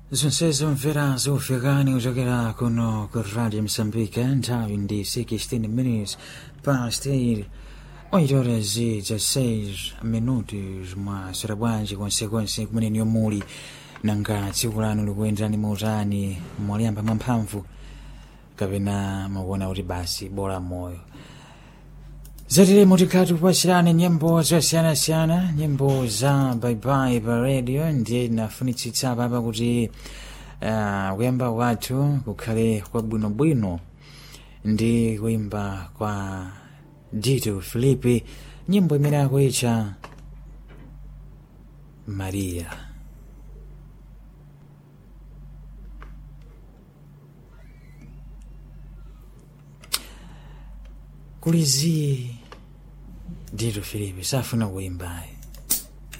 zonsezo mvera zikufikani kuchokera kuno ku radio msambika nthawi ndi 16 minutes past 8 oitora zi za 6 minutos mwaswera bwanji konsekonse kumene muli nanga tsiku lanu likuyenderani mautani mwaliyamba mwamphamvu kapena mukuona kuti basi bola moyo zatiremo tikhati kupasirani nyimbo zosiyanasiyana nyimbo za baibai pa radio ndiye nafunitsitsa papa kuti uh, kuyamba kwathu kukhale kwabwinobwino ndi kuimba kwa dito filipi nyimbo imene akuitcha maria kulizi dito filipi safuna kuimbayi